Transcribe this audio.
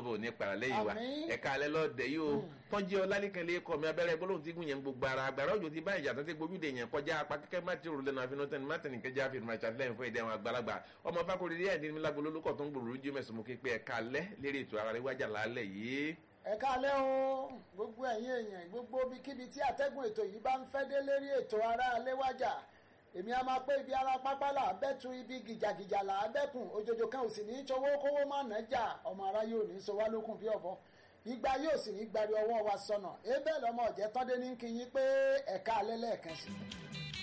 ò ní para lẹ́yìn wa Àmín. ẹ̀ka alẹ́ lọ́dẹ yìí o tọ́jú ọlálẹ́kan lè kọ́ mi abẹ́rẹ́ gbólóhùn tí gùn yẹn gbogbo ara agbára òjò ti bá ìjà tó ti gbójúde yẹn kọjá apá kẹ́kẹ́ má ti rò lẹ́nu àfihàn tẹ́ni má tẹ̀lé kẹjá àfihàn máa ṣàtìlẹ́yìn fún ìdẹ́wọ̀n àgbàlagbà ọmọ fákòrè rí ẹ̀dín mi lágbo lólùkọ̀ tó ń gbòòrò lójú mẹ́sàn-án mo ké pé ẹ̀ka alẹ́ lérí ètò ara rẹ̀ wájà lálẹ́ yìí. ẹ káalẹ́ o gbogbo ẹ̀yin èèyàn gbogbo ibikíbi tí atẹ́gùn ètò yìí bá ń fẹ́ dé lérí ètò ara aléwájà èmi a máa pé ibi ara pápá là á bẹ́tu ibi gìjàgìjà là á bẹ́kùn òjòjò kan ò sì ní í ṣọwọ́ kówó má ná jà ọmọ ara yóò ní í sọ wá lókun bí ọ̀bọ ìgbà yóò sì ní gbari ọwọ́ wa sọnà ebe lọmọ ọ̀jẹ̀ tọ́dé ní kí yín pé ẹ̀ka alẹ́ lẹ́ẹ̀kan sí i.